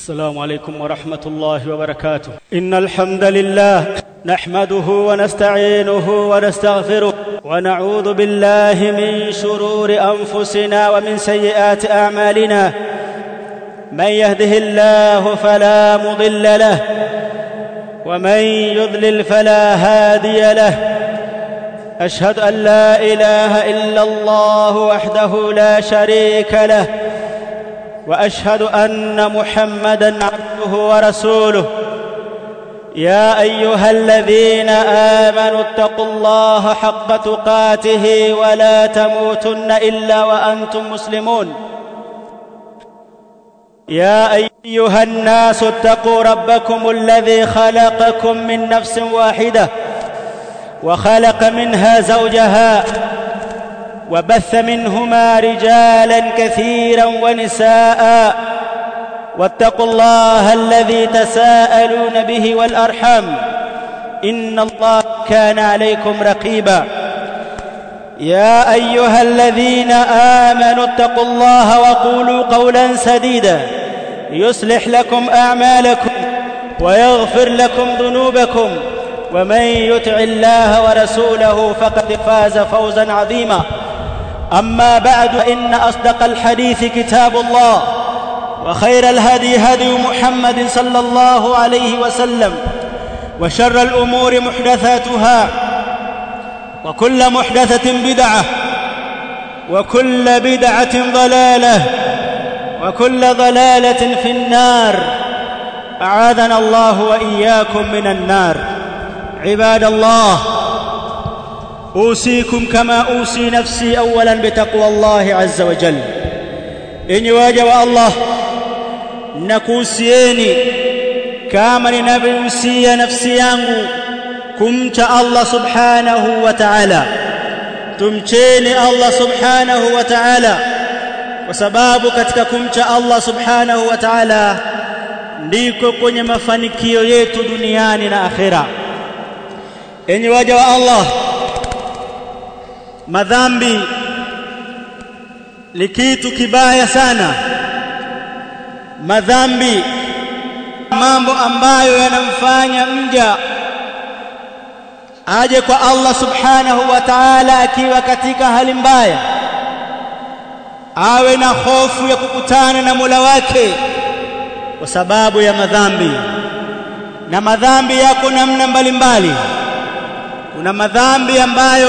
السلام عليكم ورحمة الله وبركاته إن الحمد لله نحمده ونستعينه ونستغفره ونعوذ بالله من شرور أنفسنا ومن سيئات أعمالنا من يهده الله فلا مضل له ومن يضلل فلا هادي له أشهد أن لا إله إلا الله وحده لا شريك له واشهد ان محمدا عبده ورسوله يا ايها الذين امنوا اتقوا الله حق تقاته ولا تموتن الا وانتم مسلمون يا ايها الناس اتقوا ربكم الذي خلقكم من نفس واحده وخلق منها زوجها وبث منهما رجالا كثيرا ونساء واتقوا الله الذي تساءلون به والارحام ان الله كان عليكم رقيبا يا ايها الذين امنوا اتقوا الله وقولوا قولا سديدا يصلح لكم اعمالكم ويغفر لكم ذنوبكم ومن يطع الله ورسوله فقد فاز فوزا عظيما أما بعد فإن أصدق الحديث كتاب الله وخير الهدي هدي محمد صلى الله عليه وسلم وشر الأمور محدثاتها وكل محدثة بدعة وكل بدعة ضلالة وكل ضلالة في النار أعاذنا الله وإياكم من النار عباد الله أوصيكم كما أوصي نفسي أولا بتقوى الله عز وجل إني واجب الله nakuhusieni kama ninavyohusia nafsi yangu kumcha Allah subhanahu wa ta'ala tumcheni Allah subhanahu wa ta'ala kwa sababu katika kumcha Allah subhanahu wa ta'ala ndiko kwenye mafanikio yetu duniani na akhera enyi waja wa Allah madhambi ni kitu kibaya sana madhambi mambo ambayo yanamfanya mja aje kwa Allah subhanahu wa ta'ala akiwa katika hali mbaya awe na hofu ya kukutana na Mola wake kwa sababu ya madhambi na madhambi yako namna mbalimbali kuna madhambi ambayo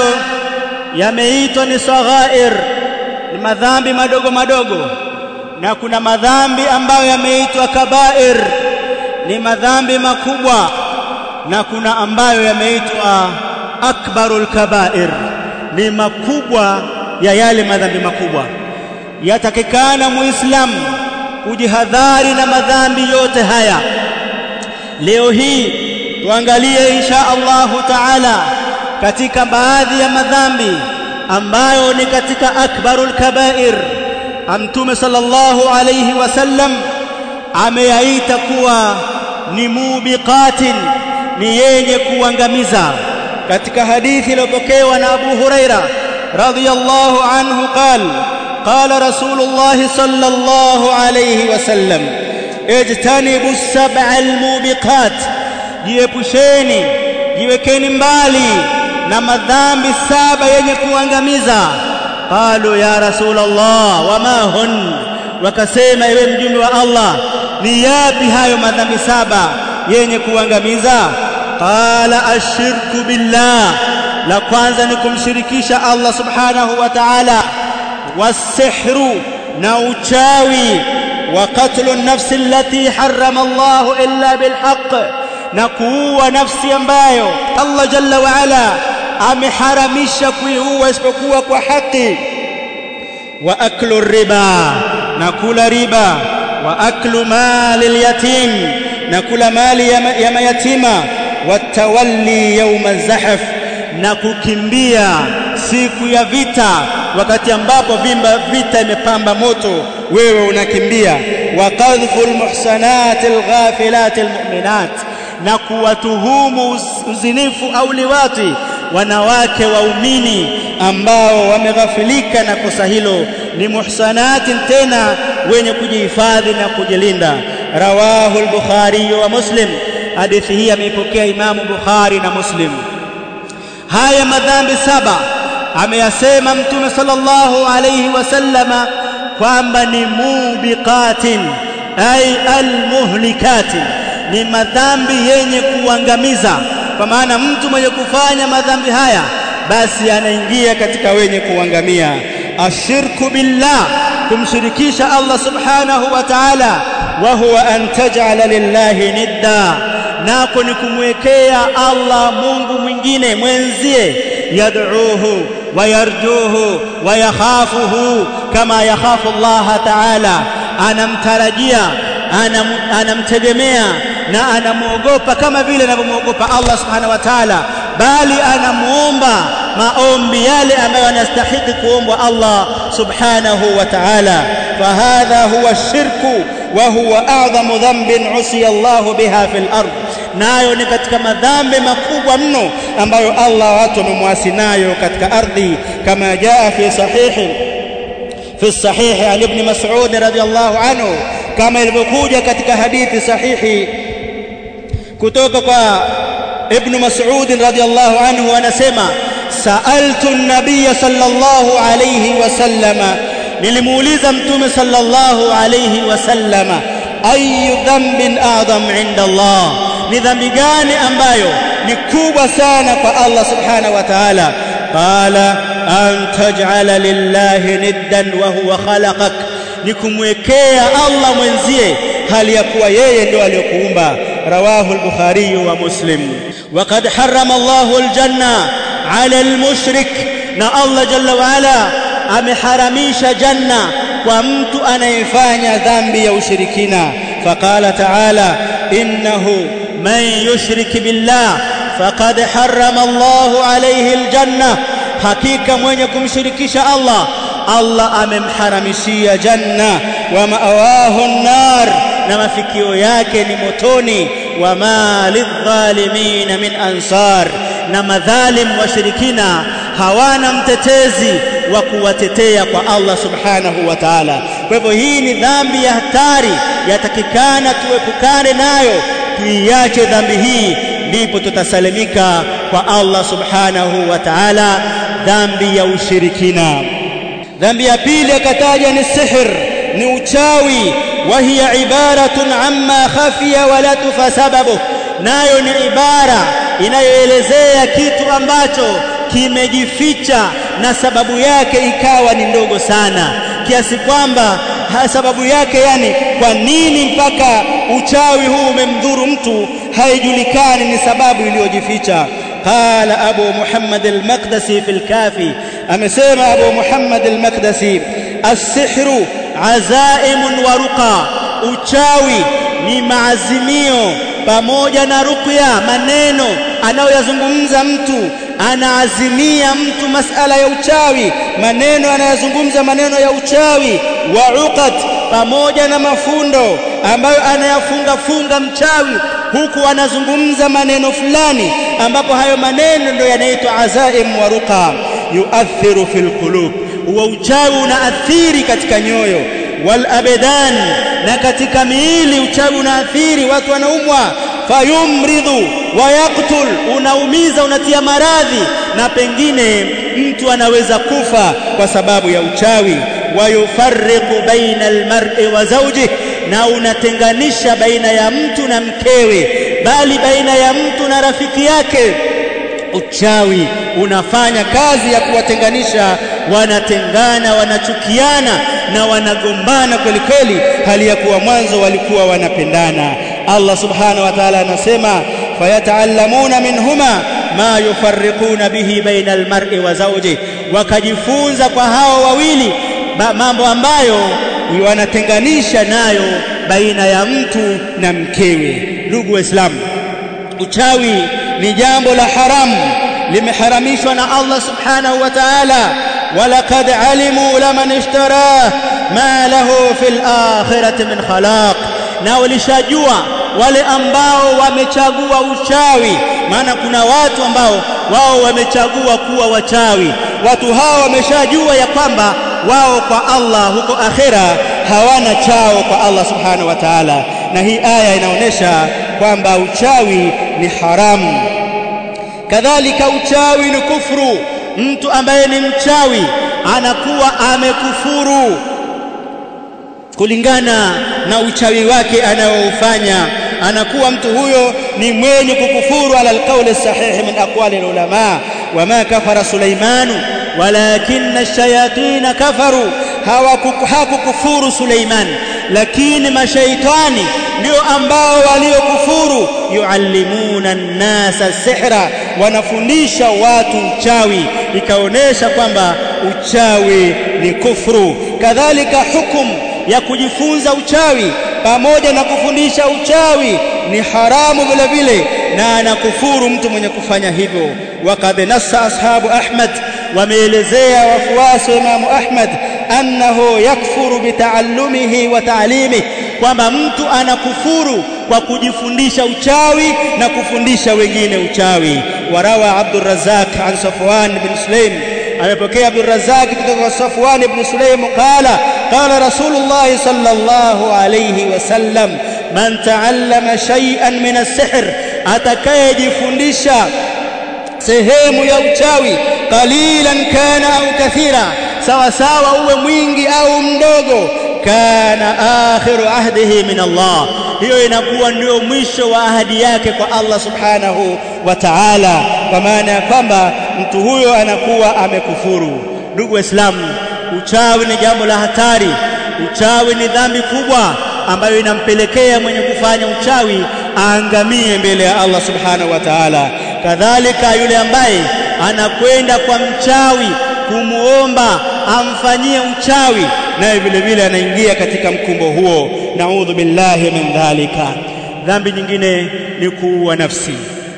yameitwa ni saghair ni madhambi madogo madogo na kuna madhambi ambayo yameitwa kabair ni madhambi makubwa na kuna ambayo yameitwa akbarul kabair ni makubwa ya yale madhambi makubwa yatakikana muislamu kujihadhari na madhambi yote haya leo hii tuangalie insha Allahu taala katika baadhi ya madhambi ambayo ni katika akbarul kabair Mtume sallallahu alayhi wasallam ameyaita kuwa ni mubiqatin ni yenye kuangamiza katika hadithi iliyopokewa na Abu Huraira radhiyallahu anhu qal qala rasulullah sallallahu alayhi wasallam ijtanibu sab'a almubiqat jiepusheni jiwekeni mbali na madhambi saba yenye kuangamiza qalu ya rasulullah wama hun wakasema ewe mjumbe wa Allah ni yapi hayo madhambi saba yenye kuangamiza qala ashirku billah la kwanza ni kumshirikisha Allah subhanahu wa ta'ala wasihru na uchawi wa qatlu an-nafsi allati harrama Allah illa bilhaq na kuua nafsi ambayo Allah jalla wa ala ameharamisha kuiua isipokuwa kwa haki wa aklu riba na kula riba wa aklu mali yatim na kula mali ya mayatima watawalli yawma zahaf na kukimbia siku ya vita wakati ambapo vimba vita imepamba moto wewe unakimbia wa qadhful muhsanatil ghafilatil mu'minat na kuwatuhumu uzinifu au liwati wanawake waumini ambao wameghafilika na kosa hilo ni muhsanatin tena wenye kujihifadhi na kujilinda rawahu al-Bukhari wa Muslim hadithi hii ameipokea Imamu Bukhari na Muslim haya madhambi saba ameyasema mtume sallallahu alayhi wasallama kwamba ni mubiqatin ay almuhlikatin ni madhambi yenye kuangamiza kwa maana mtu mwenye kufanya madhambi haya basi anaingia katika wenye kuangamia ashirku billah kumshirikisha Allah subhanahu wa ta'ala wa huwa an taj'ala lillahi nidda nako ni kumwekea Allah Mungu mwingine mwenzie yad'uhu wayarjuhu wayakhafuhu kama yakhafu Allah ta'ala anamtarajia anam, anamtegemea na anamwogopa kama vile anavyomwogopa Allah subhanahu wa ta'ala bali anamuomba maombi yale ambayo anastahili kuombwa Allah subhanahu wa ta'ala fahadha huwa shirku wa huwa a'dhamu dhanbin usiya Allah biha fil ardh nayo ni katika madhambi makubwa mno ambayo Allah watu wamemwasi nayo katika ardhi kama jaa fi sahihi fi sahihi ali ibn Mas'ud radhiyallahu anhu kama ilivyokuja katika hadithi sahihi kutoka kwa ibn Mas'ud radhiyallahu anhu anasema sa'altu an-nabiy sallallahu alayhi wasallama nilimuuliza mtume sallallahu alayhi wasallama ayu dhanbin a'zam 'inda Allah ni dhambi gani ambayo ni kubwa sana kwa Allah subhanahu wa ta'ala qala an taj'ala lillahi niddan wa huwa khalaqak ni kumwekea Allah mwenzie hali ya kuwa yeye ndio aliyokuumba rawahu al-bukhari wa muslim وقد حرم الله الجنة على المشرك na Allah jalla wa ala ameharamisha janna kwa mtu anayefanya dhambi ya ushirikina faqala ta'ala innahu man yushrik billah faqad harrama Allahu alayhi aljanna hakika mwenye kumshirikisha Allah Allah amemharamishia janna wa ma'awahu an-nar na mafikio yake ni motoni wa ma lidh-dhalimin min ansar na madhalim washirikina hawana mtetezi wa kuwatetea kwa Allah subhanahu wa ta'ala kwa hivyo hii ni dhambi ya hatari yatakikana tuepukane nayo tuiache dhambi hii ndipo tutasalimika kwa Allah subhanahu wa ta'ala dhambi ya ushirikina dhambi ya pili akataja ni sihr ni uchawi wa hiya ibaratun amma khafiya wa la tufa sababu nayo ni ibara inayoelezea kitu ambacho kimejificha na sababu yake ikawa ni ndogo sana kiasi kwamba sababu yake yani kwa nini mpaka uchawi huu umemdhuru mtu haijulikani ni sababu iliyojificha قال أبو محمد المقدسي في الكافي أمسيما أبو محمد المقدسي السحر عزائم ورقى uchawi ni maazimio pamoja na ruqya maneno anayoyazungumza mtu anaazimia mtu masala ya uchawi maneno anayazungumza maneno ya uchawi wa uqat pamoja na mafundo ambayo anayafunga funga mchawi huku anazungumza maneno fulani ambapo hayo maneno ndio yanaitwa azaim wa ruqa yuathiru fil qulub wa uchawi unaathiri katika nyoyo wal abedan na katika miili uchawi unaathiri watu wanaumwa fayumridhu wa yaqtul unaumiza unatia maradhi na pengine mtu anaweza kufa kwa sababu ya uchawi wa yufarriqu baina almar'i wa zawjihi na unatenganisha baina ya mtu na mkewe bali baina ya mtu na rafiki yake uchawi unafanya kazi ya kuwatenganisha wanatengana wanachukiana na wanagombana kweli kweli hali ya kuwa mwanzo walikuwa wanapendana Allah subhanahu wa ta'ala anasema fayataallamuna minhuma ma yufarriquna bihi baina almar'i wa zawji wakajifunza kwa hao wawili mambo ambayo wanatenganisha nayo baina ya mtu na mkewe ndugu waislamu uchawi ni jambo la haramu limeharamishwa na Allah subhanahu wa ta'ala walaqad alimu laman ishtarah ma lahu fil akhirati min khalaq na walishajua wale ambao wamechagua uchawi maana kuna watu ambao wao wamechagua kuwa wachawi watu hao wameshajua ya kwamba wao kwa Allah huko akhera hawana chao kwa Allah subhanahu wa ta'ala na hii aya inaonyesha kwamba uchawi ni haramu kadhalika uchawi ni kufuru mtu ambaye ni mchawi anakuwa amekufuru kulingana na uchawi wake anayoufanya anakuwa mtu huyo ni mwenye kukufuru ala alqauli sahihi min aqwali ulama wama kafara Suleimanu walakinna ash-shayatin kafaru hawakukufuru Suleiman lakini mashaitani ndio ambao waliokufuru yuallimuna an-nasa sihra wanafundisha watu uchawi ikaonesha kwamba uchawi ni kufuru kadhalika hukumu ya kujifunza uchawi pamoja na kufundisha uchawi ni haramu vile vile na anakufuru mtu mwenye kufanya hivyo waqad nassa ashabu ahmad wameelezea wafuasi wa imamu ahmad annahu yakfuru bitaallumihi wa ta'limihi kwamba mtu anakufuru kwa kujifundisha uchawi na kufundisha wengine uchawi warawa Abdurrazzaq an Safwan bin Sulaim amepokea Abdurrazzaq kutoka kwa Safwan ibn Sulaim qala qala Rasulullah sallallahu alayhi wasallam man ta'allama shay'an min as-sihr atakayejifundisha sehemu ya uchawi qalilan kana au kathira sawa sawa uwe mwingi au mdogo kana akhiru ahdihi min Allah hiyo inakuwa ndio mwisho wa ahadi yake kwa Allah subhanahu wa ta'ala kwa maana ya kwamba mtu huyo anakuwa amekufuru ndugu waislamu uchawi ni jambo la hatari uchawi ni dhambi kubwa ambayo inampelekea mwenye kufanya uchawi aangamie mbele ya Allah subhanahu wa ta'ala kadhalika yule ambaye anakwenda kwa mchawi kumuomba amfanyie uchawi naye vile vile anaingia katika mkumbo huo naudhu billahi min dhalika dhambi nyingine ni kuua nafsi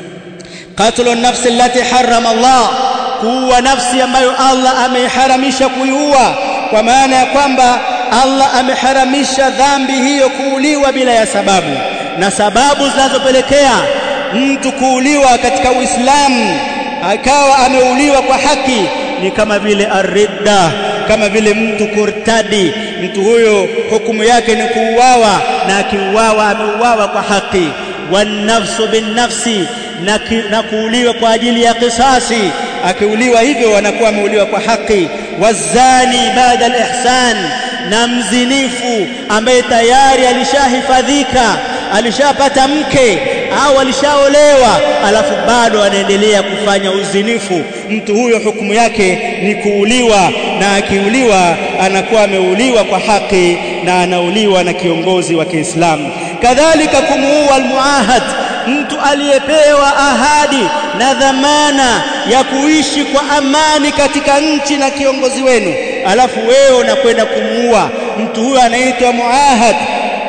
qatlu nafsi allati harrama Allah kuua nafsi ambayo Allah ameiharamisha kuiua kwa maana ya kwamba Allah ameharamisha dhambi hiyo kuuliwa bila ya sababu na sababu zinazopelekea mtu kuuliwa katika Uislamu akawa ameuliwa kwa haki ni kama vile aridda kama vile mtu kurtadi mtu huyo hukumu yake ni kuuawa na akiuawa ameuawa kwa haki wanafsu binnafsi na, na kuuliwa kwa ajili ya kisasi akiuliwa hivyo anakuwa ameuliwa kwa haki wazani baada alihsan na mzinifu ambaye tayari alishahifadhika alishapata mke au alishaolewa alafu bado anaendelea kufanya uzinifu mtu huyo hukumu yake ni kuuliwa na akiuliwa anakuwa ameuliwa kwa haki na anauliwa na kiongozi wa Kiislamu kadhalika kumuua almuahad mtu aliyepewa ahadi na dhamana ya kuishi kwa amani katika nchi na kiongozi wenu alafu wewe unakwenda kumuua mtu huyo anaitwa muahad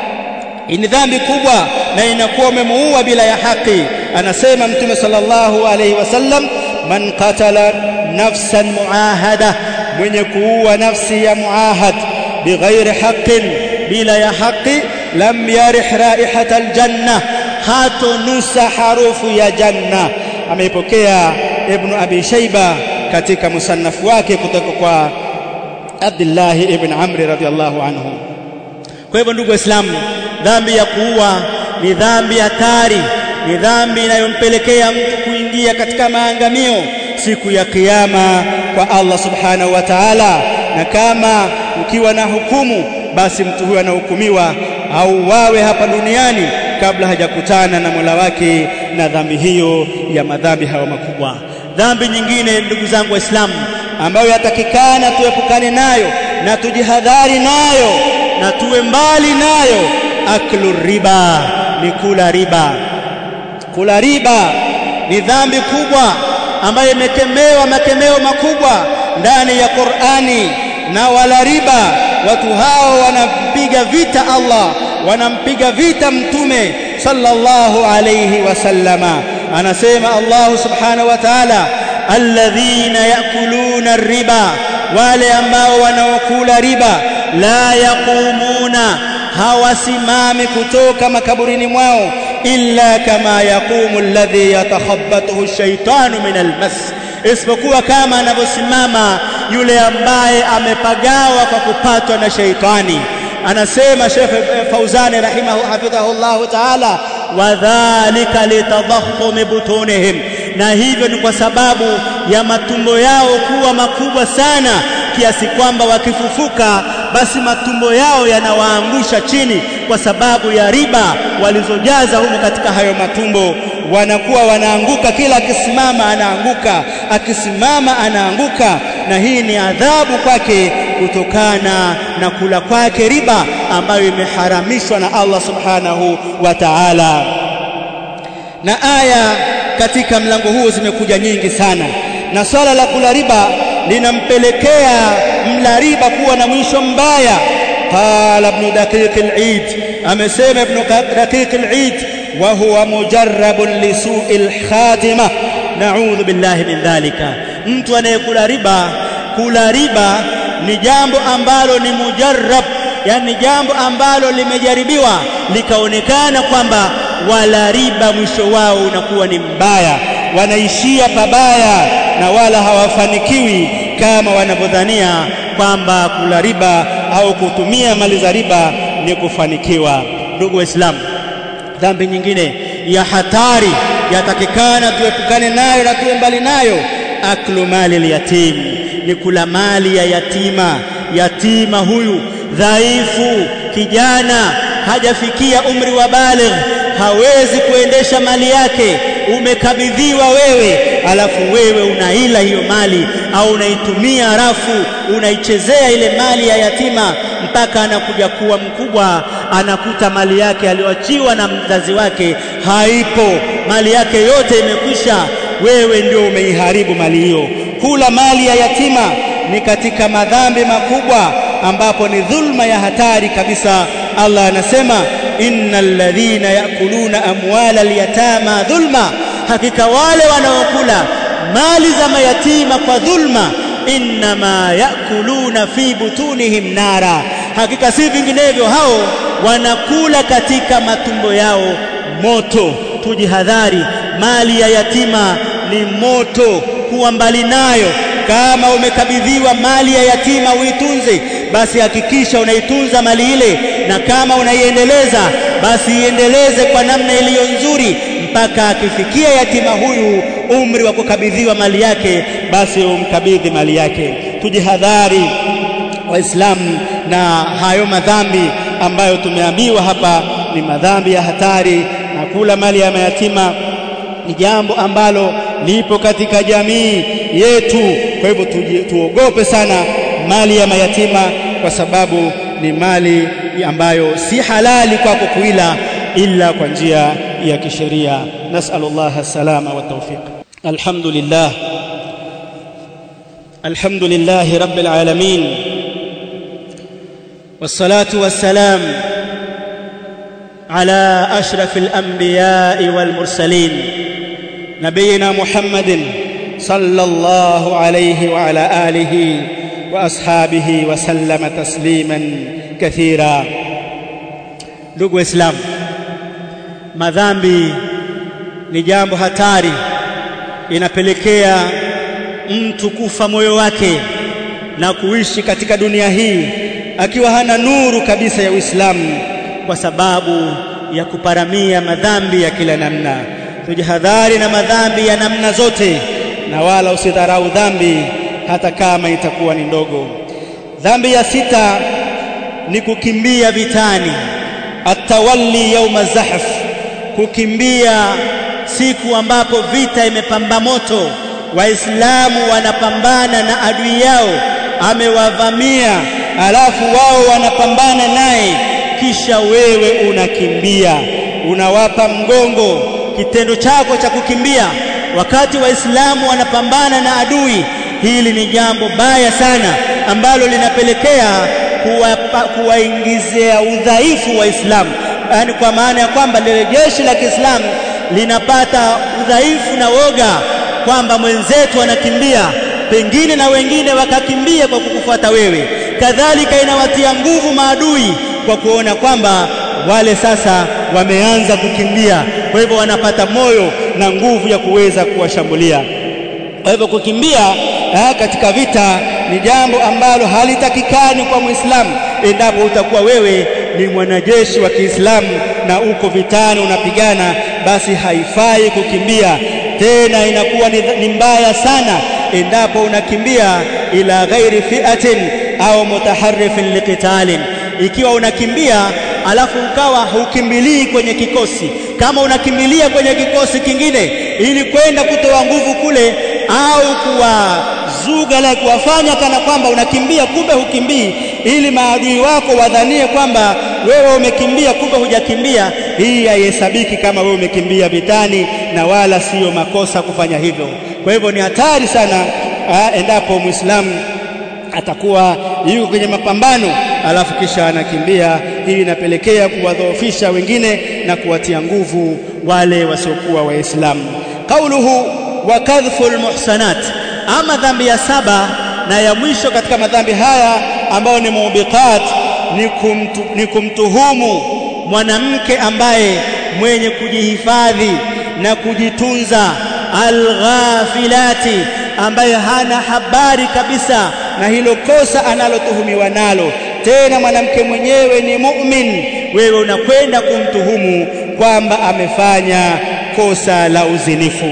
ni dhambi kubwa na inakuwa umemuua bila ya haki anasema mtume sallallahu alaihi wasallam man qatala nafsan muahada mwenye kuua nafsi ya muahad bighairi haqqin bila ya haki lam yarih raihata aljanna hatonusa harufu ya janna ameipokea ibn abi shayba katika musannafu wake kutoka kwa Abdullah ibn Amr radhiyallahu anhu kwa hivyo ndugu waislamu dhambi ya kuua ni dhambi hatari ni dhambi inayompelekea mtu kuingia katika maangamio siku ya kiyama kwa Allah subhanahu wa ta'ala na kama ukiwa na hukumu basi mtu huyo anahukumiwa au wawe hapa duniani kabla hajakutana na Mola wake na dhambi hiyo ya madhambi hayo makubwa dhambi nyingine ndugu zangu waislamu ambayo yatakikana tuepukane nayo na tujihadhari nayo na tuwe mbali nayo aklu riba ni kula riba kula riba ni dhambi kubwa ambayo imekemewa makemeo makubwa ndani ya Qur'ani na wala riba watu hao wanampiga vita Allah wanampiga vita mtume sallallahu alayhi wasallama anasema Allah subhanahu wa ta'ala alladhina yakuluna riba wale ambao wanaokula riba la yaqumuna hawasimami kutoka makaburini mwao illa kama yaqumu alladhi yatakhabbathu ash-shaytanu min al-mas isipokuwa kama anavyosimama yule ambaye amepagawa kwa kupatwa na sheitani anasema Sheikh Fauzani rahimahu hafidhahullahu ta'ala wadhalika litadahhum butunihim na hivyo ni kwa sababu ya matumbo yao kuwa makubwa sana kiasi kwamba wakifufuka basi matumbo yao yanawaangusha chini kwa sababu ya riba walizojaza humo katika hayo matumbo wanakuwa wanaanguka kila akisimama anaanguka akisimama anaanguka na hii ni adhabu kwake kutokana na kula kwake riba ambayo imeharamishwa na Allah subhanahu wa ta'ala na aya katika mlango huu zimekuja nyingi sana na swala la kula riba linampelekea mla riba kuwa na mwisho mbaya qala ibn daqiq al-eid amesema ibn daqiq al-eid wa huwa mujarrabun li su'il khatima na'udhu billahi min dhalika mtu anayekula riba kula riba ni jambo ambalo ni mujarrab yani jambo ambalo limejaribiwa likaonekana kwamba wala riba mwisho wao unakuwa ni mbaya wanaishia pabaya na wala hawafanikiwi kama wanavyodhania kwamba kula riba au kutumia mali za riba ni kufanikiwa ndugu waislamu dhambi nyingine ya hatari yatakikana tuepukane nayo na tuwe mbali nayo aklu mali yatim ni kula mali ya yatima yatima huyu dhaifu kijana hajafikia umri wa baligh hawezi kuendesha mali yake umekabidhiwa wewe alafu wewe unaila hiyo mali au unaitumia rafu unaichezea ile mali ya yatima mpaka anakuja kuwa mkubwa anakuta mali yake aliyoachiwa na mzazi wake haipo mali yake yote imekwisha wewe ndio umeiharibu mali hiyo kula mali ya yatima ni katika madhambi makubwa ambapo ni dhulma ya hatari kabisa Allah anasema innal ladhina yakuluna amwala alyatama dhulma hakika wale wanaokula mali za mayatima kwa dhulma innama yakuluna fi butunihim nara hakika si vinginevyo hao wanakula katika matumbo yao moto tujihadhari mali ya yatima ni moto kuwa mbali nayo kama umekabidhiwa mali ya yatima uitunze basi hakikisha unaitunza mali ile na kama unaiendeleza basi iendeleze kwa namna iliyo nzuri mpaka akifikia yatima huyu umri wa kukabidhiwa mali yake basi umkabidhi mali yake tujihadhari waislamu na hayo madhambi ambayo tumeambiwa hapa ni madhambi ya hatari na kula mali ya mayatima ni jambo ambalo lipo katika jamii yetu kwa hivyo tuogope sana mali ya mayatima kwa sababu ni mali ambayo si halali kwako kuila illa kwa njia ya kisheria nasallallahu salama wa tawfiq alhamdulillah alhamdulillah rabbil alamin والصلاه والسلام على اشرف الانبياء والمرسلين نبينا محمد صلى الله عليه وعلى اله واصحابه وسلم تسليما كثيرا ndugu waislamu madhambi ni jambo hatari inapelekea mtu kufa moyo wake na kuishi katika dunia hii akiwa hana nuru kabisa ya Uislamu kwa sababu ya kuparamia madhambi ya kila namna tujihadhari na madhambi ya namna zote na wala usidharau dhambi hata kama itakuwa ni ndogo dhambi ya sita ni kukimbia vitani atawalli yauma zahf kukimbia siku ambapo vita imepamba moto waislamu wanapambana na adui yao amewavamia alafu wao wanapambana naye kisha wewe unakimbia unawapa mgongo kitendo chako cha kukimbia wakati waislamu wanapambana na adui hili ni jambo baya sana ambalo linapelekea kuwaingizia udhaifu waislamu yani kwa maana ya kwamba lile jeshi la Kiislamu linapata udhaifu na woga kwamba mwenzetu anakimbia pengine na wengine wakakimbia kwa kukufuata wewe kadhalika inawatia nguvu maadui kwa kuona kwamba wale sasa wameanza kukimbia kwa hivyo wanapata moyo na nguvu ya kuweza kuwashambulia kwa hivyo kukimbia eh, katika vita ni jambo ambalo halitakikani kwa Muislamu endapo utakuwa wewe ni mwanajeshi wa Kiislamu na uko vitani unapigana basi haifai kukimbia tena inakuwa ni, ni mbaya sana endapo unakimbia ila ghairi fi'atin au mutaharrifin liqitalin ikiwa unakimbia alafu ukawa hukimbilii kwenye kikosi kama unakimbilia kwenye kikosi kingine ili kwenda kutoa nguvu kule au kuwazuga la kuwafanya kana kwamba unakimbia kumbe hukimbii ili maadui wako wadhanie kwamba wewe umekimbia kumbe hujakimbia hii haihesabiki kama wewe umekimbia vitani na wala siyo makosa kufanya hivyo kwa hivyo ni hatari sana aa, endapo muislamu atakuwa yuko kwenye mapambano alafu kisha anakimbia hii inapelekea kuwadhoofisha wengine na kuwatia nguvu wale wasiokuwa waislamu qauluhu wa kadhful muhsanat ama dhambi ya saba na ya mwisho katika madhambi haya ambayo ni mubiqat ni, kumtu, ni kumtuhumu mwanamke ambaye mwenye kujihifadhi na kujitunza alghafilati ambaye hana habari kabisa na hilo kosa analotuhumiwa nalo tena mwanamke mwenyewe ni mu'min wewe unakwenda kumtuhumu kwamba amefanya kosa la uzinifu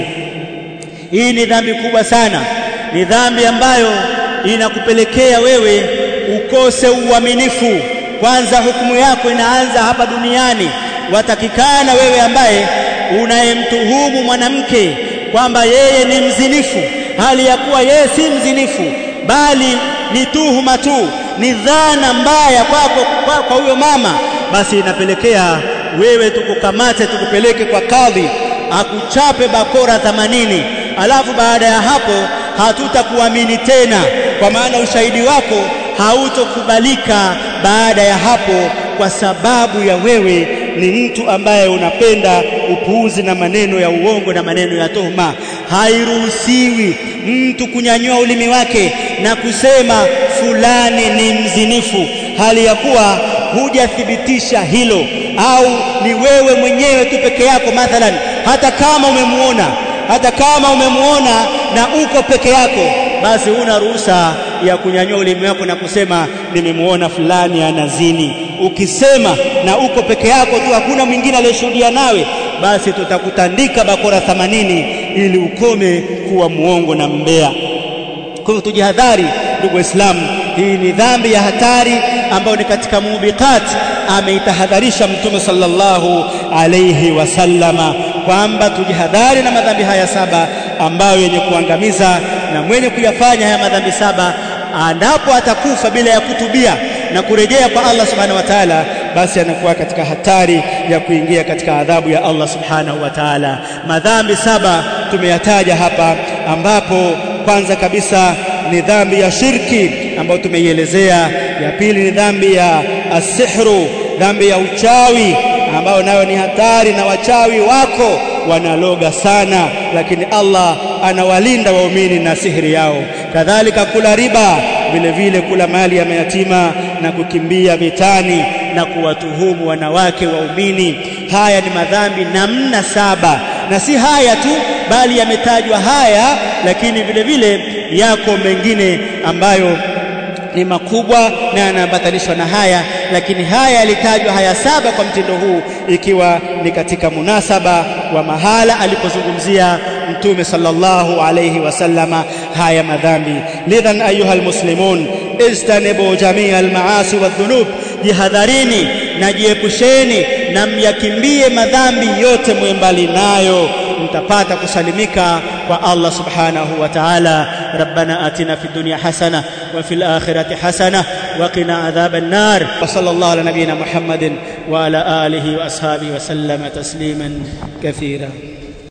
hii ni dhambi kubwa sana ni dhambi ambayo inakupelekea wewe ukose uaminifu kwanza hukumu yako inaanza hapa duniani watakikana wewe ambaye unayemtuhumu mwanamke kwamba yeye ni mzinifu hali ya kuwa yeye si mzinifu bali ni tuhuma tu ni dhana mbaya kwako kwa, kwa huyo mama basi inapelekea wewe tukukamate tukupeleke kwa kadhi akuchape bakora 80 alafu baada ya hapo hatutakuamini tena kwa maana ushahidi wako hautokubalika baada ya hapo kwa sababu ya wewe ni mtu ambaye unapenda upuuzi na maneno ya uongo na maneno ya tuhuma hairuhusiwi mtu kunyanyua ulimi wake na kusema fulani ni mzinifu hali ya kuwa hujathibitisha hilo au ni wewe mwenyewe tu peke yako mathalan hata kama umemuona hata kama umemuona na uko peke yako basi huna ruhusa ya kunyanyua ulimi wako na kusema nimemuona fulani anazini ukisema na uko peke yako tu hakuna mwingine aliyeshuhudia nawe basi tutakutandika bakora 80 ili ukome kuwa muongo na mbea kwa hivyo tujihadhari ndugu waislamu hii ni dhambi ya hatari ambayo ni katika mubiqat ameitahadharisha mtume sallallahu alayhi wasallama kwamba tujihadhari na madhambi haya saba ambayo yenye kuangamiza na mwenye kuyafanya haya madhambi saba anapo atakufa bila ya kutubia na kurejea kwa Allah subhanahu wa ta'ala basi anakuwa katika hatari ya kuingia katika adhabu ya Allah subhanahu wa ta'ala madhambi saba tumeyataja hapa ambapo kwanza kabisa ni dhambi ya shirki ambayo tumeielezea ya pili ni dhambi ya asihru dhambi ya uchawi ambayo nayo ni hatari na wachawi wako wanaloga sana lakini Allah anawalinda waumini na sihiri yao kadhalika kula riba vile vile kula mali ya mayatima na kukimbia vitani na kuwatuhumu wanawake waumini haya ni madhambi namna saba na si haya tu bali yametajwa haya lakini vile vile yako mengine ambayo ni makubwa na yanaambatanishwa na haya lakini haya yalitajwa haya saba kwa mtindo huu ikiwa ni katika munasaba wa mahala alipozungumzia mtume sallallahu alayhi wasallama haya madhambi lidhan ayuha almuslimun istanibu jamia almaasi wadhunub jihadharini na jiepusheni na myakimbie madhambi yote mwembali nayo mtapata kusalimika kwa Allah subhanahu wa ta'ala ربنا آتنا في الدنيا حسنة وفي الآخرة حسنة وقنا عذاب النار وصلى الله على نبينا محمد وعلى آله وأصحابه وسلم تسليما كثيرا